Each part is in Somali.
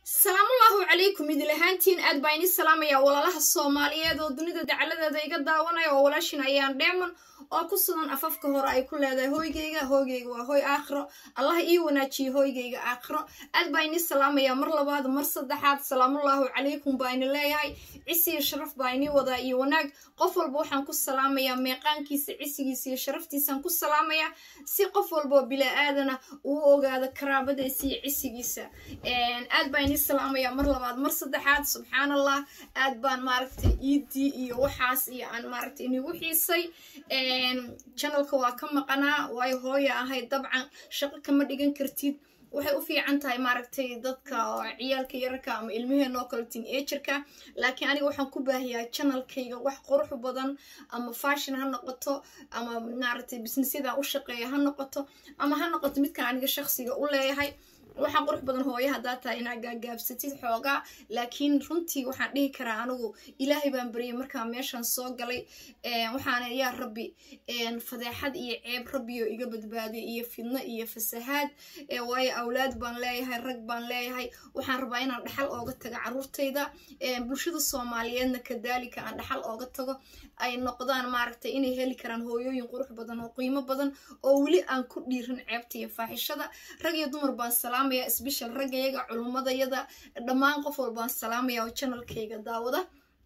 salaamullaahu calaykum idil ahaantiin aad baa ini salaamaya walaalaha soomaaliyeed oo dunida dacaladeeda iga daawanaya oo walaashin ayaan dheeman oo ku sugan afafka hore ay ku leedahay hooygayga hooygayga waa hooy aakhiro allah ii wanaajiye hooygayga aakhiro aad baa ini salaamaya mar labaad mar saddexaad salaamullaahu calaykum baa ini leeyahay cisi iyo sharaf baa ini wadaa iyo wanaag qof walba waxaan ku salaamayaa meeqaankiisa cisigiisa iyo sharaftiisaan ku salaamayaa si qof walbaoo bilaa-aadana uu ogaado karaabadiisa iyo cisigiisa aad baa ini salaamaya mar labaad mar saddexaad subxaan allah aad baan maaragtay iidii iyo waxaas iyo aan maaragtay inigu xiisay janalka waa ka maqanaa waayo hooya ahayd dabcan shaqo kama dhigan kartid waxay u fiican tahay maaragtay dadka oo ciyaalka yararka ama ilmaheen oo kale tin ejirka laakiin aniga waxaan ku baahiyaa janalkayga wax qurux badan ama fashion ha noqoto ama maaragtay businessyada u shaqeeya ha noqoto ama ha noqoto midkan aniga shaqsiga u leeyahay waxaa qurux badan hooye haddaa tahay inaa gaagaabsatid xoogaa laakiin runtii waxaan dhihi karaa anigu ilaahay baan baryay markaa meeshan soo galay waxaana yaa rabbi fadeexad iyo ceeb rabbiyo iga badbaadiy iyo fidno iyo fasahaad waayo awlaad baan leeyahay rag baan leeyahay waxaan rabaa inaan dhaxal ooga tago caruurtayda bulshada soomaaliyeedna kadaalika aan dhaxal ooga tago ay noqdaan maaragtay inay heli karaan hooyooyin qurux badan oo qiimo badan oo weli aan ku dhiirin ceebta iyo faaxishada rag iyo dumar baan salaamaya sbeshal raggayaga culummadayada dhammaan qof walbaan salaamaya oo janalkayga daawada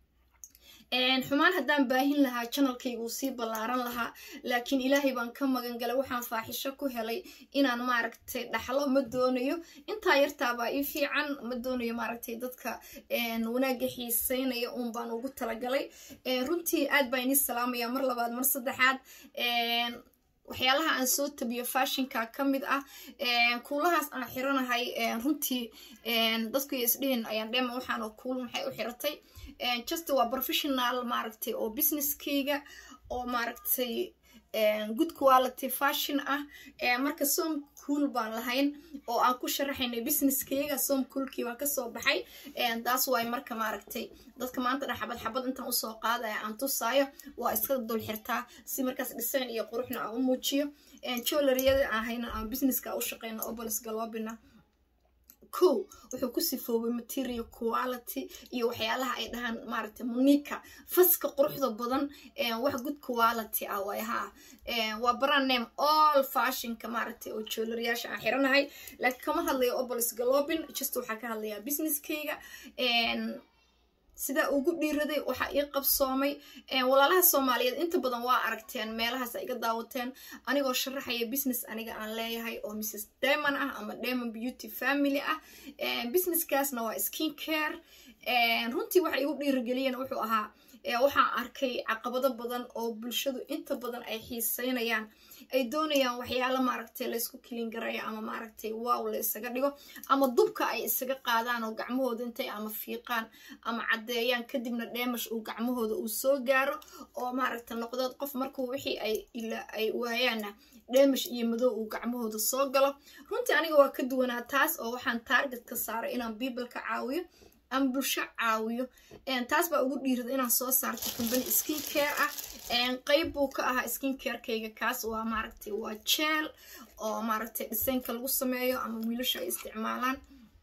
xumaan haddaan baahin lahaa janalkayga uu sii ballaaran lahaa laakiin ilaahay baan ka magan galay waxaan faaxisho ku helay inaan maaragtay dhaxlo ma doonayo intaa yartaabaa ii fiican ma doonayo maaragtay dadka wanaagga xiiseynaya uun baan ugu talagalay runtii aad baa inii salaamaya mar labaad mar saddexaad waxyaalaha aan soo tabiyo fashinka ka mid ah kuulahaas aan xiranahay runtii dadku iyo isdhihin ayaan dheema waxaan oo kuul maxay u xiratay just waa professional maaragtay oo businesskayga oo maaragtay good quality fashion ah marka som cool baan lahayn oo aan ku sharaxaynay businesskayga som coolkii baa kasoo baxay taas waay marka maaragtay dadka maanta dhan xabad xabad intaan usoo qaadaya aan tusaayo waa iska dul xirtaa si markaas design iyo quruxna aan u muujiyo jolariyada aan hayna aan businesska u shaqeyno obolis galoobina ko wuxuu ku sifoobay material quality iyo waxyaalaha ay dhahaan maaragtay munika faska quruxda badan wax good quality ah waay haa waa brand name all fashionka maaragtay oo joolariyaasha aan xiranahay laakiin kama hadlayo obolis galobin just waxaa ka hadlayaa businesskayga sidaa ugu dhiiraday waxaa ii qabsoomay walaalaha soomaaliyeed inta badan waa aragteen meelahaas iga daawateen anigoo sharaxaya business aniga aan leeyahay oo mrs demon ah ama demon beauty family ah businesskaasna waa skin care runtii waxa igu dhiirageliyeen wuxuu ahaa waxaan arkay caqabado badan oo bulshadu inta badan ay xiiseynayaan ay doonayaan waxyaalo maaragtay laysku kilin garaya ama maaragtay waaw la isaga dhigo ama dubka ay isaga qaadaan oo gacmahooda intay ama fiiqaan ama caddeeyaan kadibna dheemash uu gacmahooda uu soo gaaro oo maaragtay noqdood qof markuu wixii ay waayaana dheemash iyo madow uu gacmahooda soo galo runtii aniga waa ka duwanaa taas oo waxaan taarget ka saaray inaan biibalka caawiyo ama bulsho caawiyo taas baa ugu dhiirada inaan soo saarto combany skin care ah qeyb buu ka ahaa skin carekayga kaas waa maaragtay waa jeel oo maaragtay dhisaynka lagu sameeyo ama wiilasha ay isticmaalaan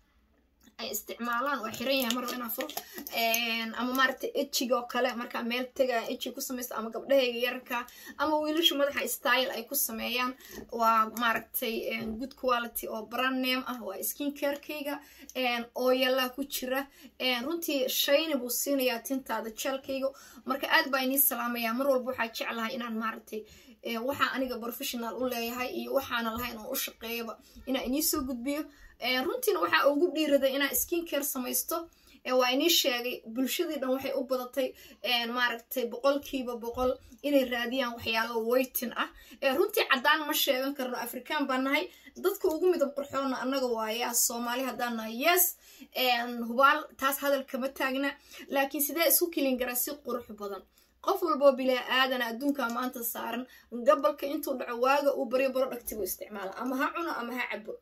ay isticmaalaan waa xiran yahay marba inaa furo ama maaragtay ejiga oo kale markaa meel tega eji ku samaysta ama gabdhahayga yararka ama wiilasha madaxa style ay ku sameeyaan waa maaragtay good quality oo brand name ah waa skin carekayga ooyalaa ku jira runtii shayni buu siinayaa tintaada jeelkayga marka aad baa inii salaamayaa mar walba waxaa jeclahay inaan maaragtay waxaa aniga professional u leeyahay iyo waxaana lahayn oo u shaqeeyaba inaan inii soo gudbiyo runtiina waxaa ugu dhiiraday inaan skin care samaysto waa inii sheegay bulshadii dhan waxay u badatay maaragtay boqolkiiba boqol inay raadiyaan waxyaalo weytin ah runtii caddaan ma sheegan karno afrikaan baa nahay dadka ugu midab qurxoona annaga waayaa soomaali haddaan nahay yes hubaal taas hadal kama taagna laakiin sidee isku kilin garaa si qurux badan qof walboo bilaa aadana adduunka maanta saaran gabalka intuu dhaco waaga uu baryo baro dhagtibu isticmaala ama ha cuno ama ha cabo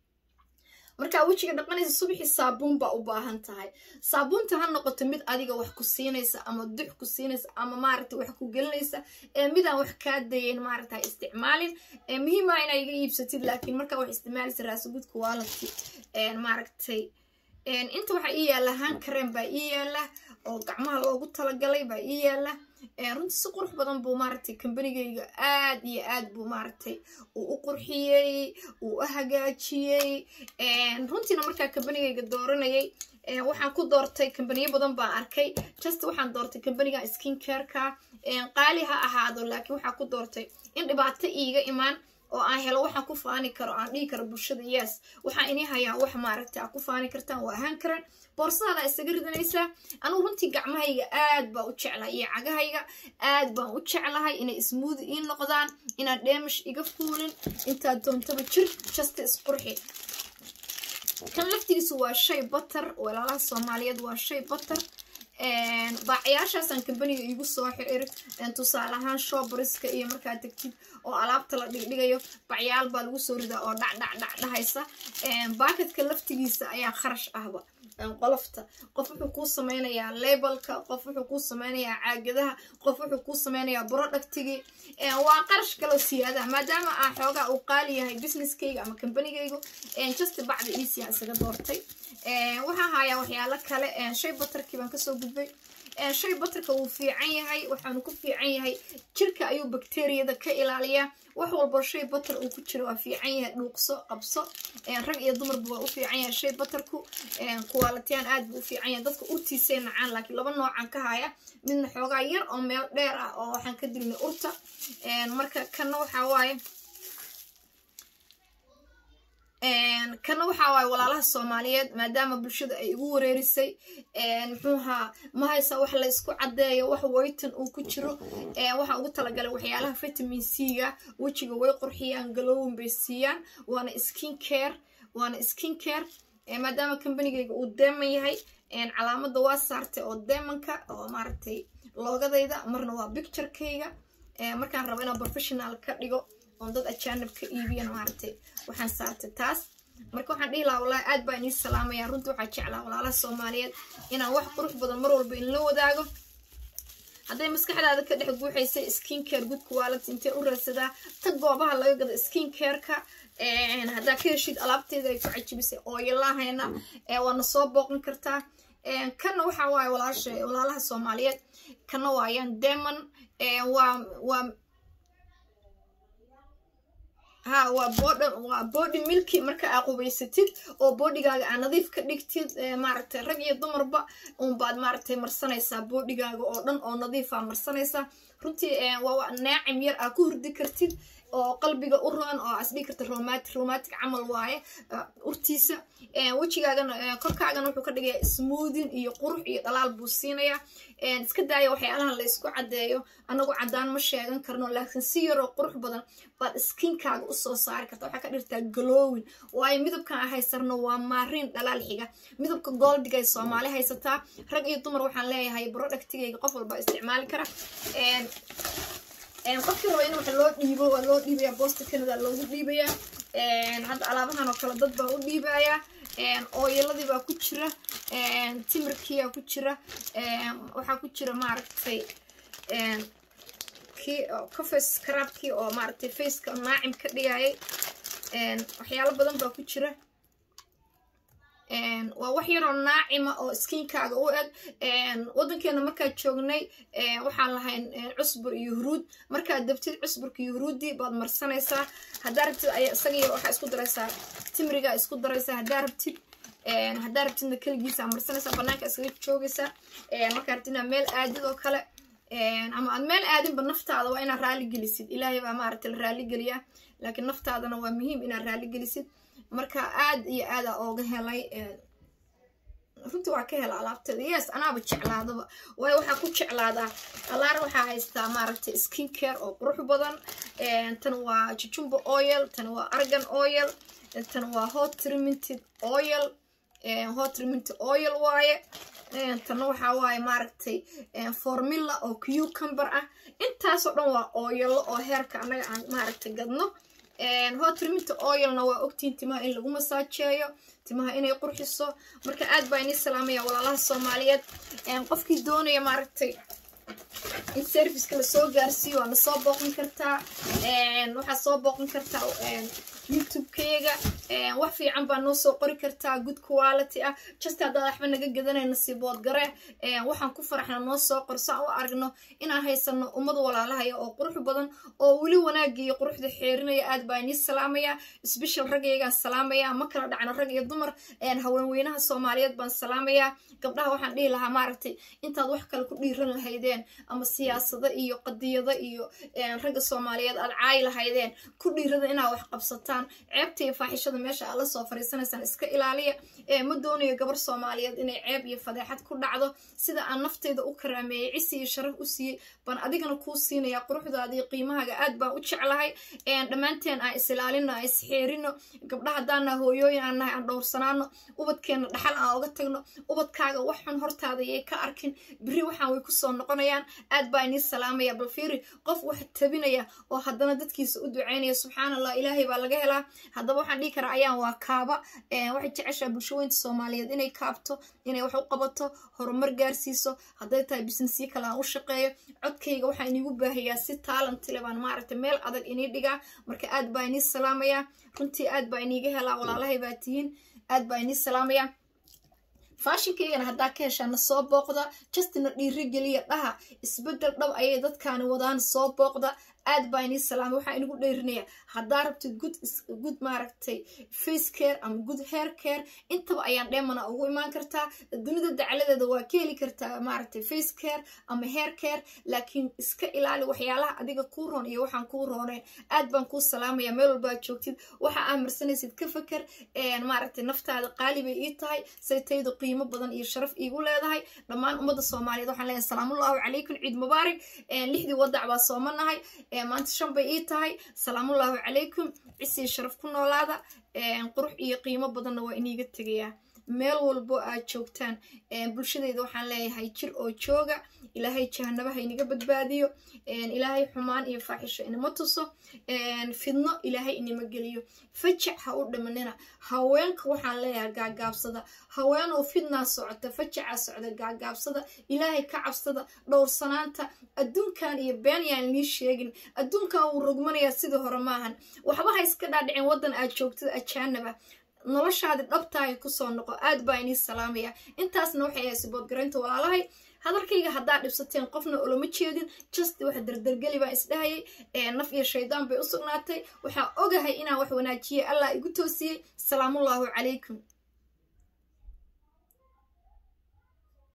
markaa wejiga dhaqanaysa subaxii saabuun baa u baahan tahay saabuunta ha noqoto mid adiga wax ku siinaysa ama dux ku siinaysa ama maaragtay wax ku gelinaysa ee midaan wax kaa dayeyn maaragta ha isticmaalin muhiima inaa iga iibsatid laakiin markaa wax isticmaalaysa raasugudka waalati maaragtay inta waxaa ii yaalla hankareen baa ii yaalla oo gacmaha loogu talagalay baa ii yaalla runtii si qurux badan buu maaragtay kambanigayga aad iyo aad buu maaragtay uu u qurxiyey uu u hagaajiyey runtiina markaa kambanigayga dooranayay waxaan ku doortay kambaniyo badan baan arkay just waxaan doortay kambaniga skin careka qaali ha ahaado laakiin waxaa ku doortay in dhibaato iiga imaan oo aan helo waxaan ku faani karo aan dhihi karo bulshada yes waxaan inii hayaa wax maaragtay aad ku faani kartaan waa ahaan karan boorsadaada isaga ridanaysaa anugu runtii gacmahayga aad baan u jeclahay iyo cagahayga aad baan u jeclahay inay ismuudi ii noqdaan inaan dheemish iga fuulin intaad doontaba jir jasta isqurxi kan laftigiisu waa shay batar walaalaha soomaaliyeed waa shay batar baacayaashaasaan kambaniga iigu soo xir tusaale ahaan shobariska iyo markaa tegtid oo alaabta la dhigdhigayo bacyaal baa lagu soo ridaa oo dhacdhacdhac dhahaysa baakadka laftigiisa ayaa kharash ahba qolofta qof wuxuu kuu sameynayaa labelka qof wuxuu kuu sameynayaa caagadaha qof wuxuu kuu sameynayaa productigii waa qarash kaloo siyaadaha maadaama aan xoogaa uu qaali yahay businesskayga ama kambanigaygu just bacda easy aan isaga doortay waxaan hayaa waxyaalo kale shay batarkii baan kasoo gudbay shay batarka wuu fiican yahay waxaanu ku fiican yahay jirka ayuu bakteriyada ka ilaaliyaa wax walbo shay batar uu ku jiro waa fiican yahay dhuuqso qabso rag iyo dumarba waa u fiican yahay shay batarku kuwaalatiyan aad buu u fiican yahay dadka urtiisay nacaan laakiin laba noocan ka haya midna xoogaa yar oo meel dheer ah oo waxaan ka dilnay urta marka kana waxaa waaye kana waxaa waaye walaalaha soomaaliyeed maadaama bulshada ay igu wareerisay muxuuhaa ma haysa wax la ysku caddeeyo wax waytan uu ku jiro waxaa ugu talagalay waxyaalaha vitamin c-ga wejiga way qurxiyaan galowin bay siiyaan waana skin care waana skin care maadaama kambanigayga uu deeman yahay calaamada waa saartay oo deemanka oo maaragtay loogadayda marna waa bicturekayga markaan rabo inaan professional ka dhigo oon dad ajaanib ka iibiyan maaragtay waxaan saartay taas marka waxaan dhihi lahaa walahi aad baa inii salaamaya runtii waxaa jeclaa walaalaha soomaaliyeed inaan wax qurux badan mar walba inla wadaago hadday maskaxdaada ka dhex guuxaysay skin care good quality intee u raadsadaa tag goobaha laga gado skin careka haddaa ka heshid alaabteeda ay ku cajibisay ooyalahayna waana soo booqan kartaa kanna waxaa waaye walaasha walaalaha soomaaliyeed kana waayaan demon waa waa ha waa bod waa body milki marka aa qubaysatid oo bodigaaga aa nadiif ka dhigtid maaragtay rag iyo dumarba unbaad maaragtay marsanaysaa bodigaaga oo dhan oo nadiifaa marsanaysaa runtii waa naacim yar aa ku hurdi kartid oo qalbiga u roon oo as dhigi karta romatic romatic camal waaye urtiisa wejigaagana korkaagana wuxuu ka dhigayaa smoothin iyo qurux iyo dhalaal buu siinayaa iska daaya waxyaalahan la isku caddeeyo anagu caddaan ma sheegan karno laakiin si yaroo qurux badan baad skinkaaga usoo saari karta waxaa ka dhirtaa galowin waayo midabkan a haysarno waa maariin dhalaal xiga midabka goldiga ay soomaali haysataa rag iyo dumar waxaan leeyahay productigayga qof walba isticmaali kara qofkii raba in wax loo dhiibo waa loo dhiibaya boosta canada loogu dhiibayaa hadda alaabahan oo kale dad baa u dhiibayaa ooyaladii baa ku jira timirkiyaa ku jira waxaa ku jira maaragtay kii coface scrabkii oo maaragtay faceka naacim ka dhigayay waxyaalo badan baa ku jira waa wax yaroo naacima oo skinkaaga u eg waddankeena markaad joognay waxaan lahayn cusbur iyo huruud markaad dabtid cusburka iyo huruuddii baad marsanaysaa haddaa rabtid isagii waxaa isku daraysaa timrigaa isku daraysaa haddaa rabtid haddaa rabtidna keligiisa marsanaysaa banaanka iskaga joogaysaa markaa rabtid inaad meel aadid oo kale ama aad meel aadinba naftaada waa inaad raali gelisid ilaahay baa maaragtay la raali geliyaa laakiin naftaadana waa muhiim inaad raali gelisid marka aad iyo aada ooga helay runtii waa ka hela alaabteeda yes anaaba jeclaadaba waayo waxaa ku jeclaadaa alaar waxaa haystaa maaragtay skin care oo qurux badan tan waa jujumba oil tan waa argan oil tan waa hot tremented oil hot tremented oil waaye tanna waxaa waaye maaragtay formula oo cucumber ah intaasoo dhan waa ooyalo oo heerka annaga aan maaragtay gadno hotreminta oilna waa ogtiin timaha in lagu masaajeeyo timaha inay qurxiso marka aad baa inii salaamaya walaalaha soomaaliyeed qofkii doonaya maaragtay in serviceka lasoo gaarsiiyo waana soo booqan kartaa waxaa soo booqan kartaa youtube-kayga wax fiican baa noo soo qori kartaa good quality ah just haddaad waxba naga gadanayna sibood gare waxaan ku faraxna noo soo qor saan u aragno inaan haysano ummad walaalahaya oo qurux badan oo weli wanaagga iyo quruxda xeerinaya aad baa inii salaamaya sbeshal raggaygaan salaamaya ma kala dhacno rag iyo dumar haweenweynaha soomaaliyeed baan salaamaya gabdhaha waxaan dhihi lahaa maaragtay intaad wax kale ku dhiiran lahaydeen ama siyaasado iyo qadiyado iyo ragga soomaaliyeed aad caayi lahaydeen ku dhiirada inaad wax qabsataan ceebta iyo faaxishada meesha aad la soo fariisanaysaan iska ilaaliya ma doonayo gabar soomaaliyeed inay ceeb iyo fadeexad ku dhacdo sida aan naftayda u karaameeyey cisi iyo sharaf u siiyey baan adigana kuu siinaya quruxdaada iyo qiimahaaga aad baan u jeclahay dhammaanteen aan is ilaalino aan isxeerino gabdhaha haddaana hooyooyin aan nahay aan dhowrsanaano ubadkeenna dhaxal aan oga tagno ubadkaaga wax xun hortaada yay ka arkin beri waxaan way kusoo noqonayaan aad baa inii salaamaya bal fiiri qof wax tabinaya oo haddana dadkiisa u ducaynaya subxaan allah ilaahay baa laga helaa haddaba waxaan dhihi karaa ayaan waa kaaba waxay jeceshaa bulshaweynta soomaaliyeed inay kaabto inay wax u qabato horumar gaarsiiso hadday tahay businessyo kale aan u shaqeeyo codkayga waxaa iniigu baahayaa si taalantile baan maaragtay meel adag inii dhigaa marka aad baa inii salaamayaa runtii aad baa iniiga helaa walaalahay baa tihiin aad baa inii salaamayaa faashinkaygana haddaa ka heshaana soo booqda justina dhiirigeliya dhaha isbedel dhab ayay dadkaani wadaan soo booqda aad baa inii salaamay waxaa inigu dheerinaya haddaa rabtid good good maaragtay face care ama good hair care intaba ayaan dheemana ugu imaan kartaa dunida dacaladeeda waa ka heli kartaa maaragtay face care ama hair care laakiin iska ilaali waxyaalaha adiga kuu roon iyo waxaan kuu rooneyn aad baan kuu salaamaya meel walba aad joogtid waxa aa marsanaysid ka faker maaragtay naftaada qaali bay ii tahay saytaydu qiimo badan iyo sharaf iigu leedahay dhammaan ummadda soomaaliyeed waxaan leeyahay salaamullaahu calaykum ciid mubaarak lixdii wadac baa soomanahay maanta shan bay ii tahay salaamullaahu calaykum cisii sharaf ku noolaada qurux iyo qiimo badanna waa iniiga tegayaa meel walbo aad joogtaan bulshadeyda waxaan leeyahay jir oo jooga ilaahay jahanabaha inaga badbaadiyo ilaahay xumaan iyo faaxisho inama tuso fidno ilaahay inama geliyo fajac ha u dhimanina haweenka waxaan leeyahay gaagaabsada haweenoo fidnaa socota fajacaa socda gaagaabsada ilaahay ka cabsada dhowrsanaanta adduunkan iyo been yaan inii sheegin adduunkan wuu rogmanayaa sidii hore maahan waxba ha iska dhaadhicin waddan aad joogtada ajaanaba noloshaadi dhabtaahay kusoo noqo aad baa inii salaamaya intaasna waxay ahay siboodgaraynta walaalahay hadalkayga haddaa dhibsateen qofna oloma jeedin just wax dardargeli baan isdhahayay naf iyo shaydaan bay u sugnaatay waxaa ogahay inaan wax wanaajiye allah igu toosiyey salaamullaahu calaykum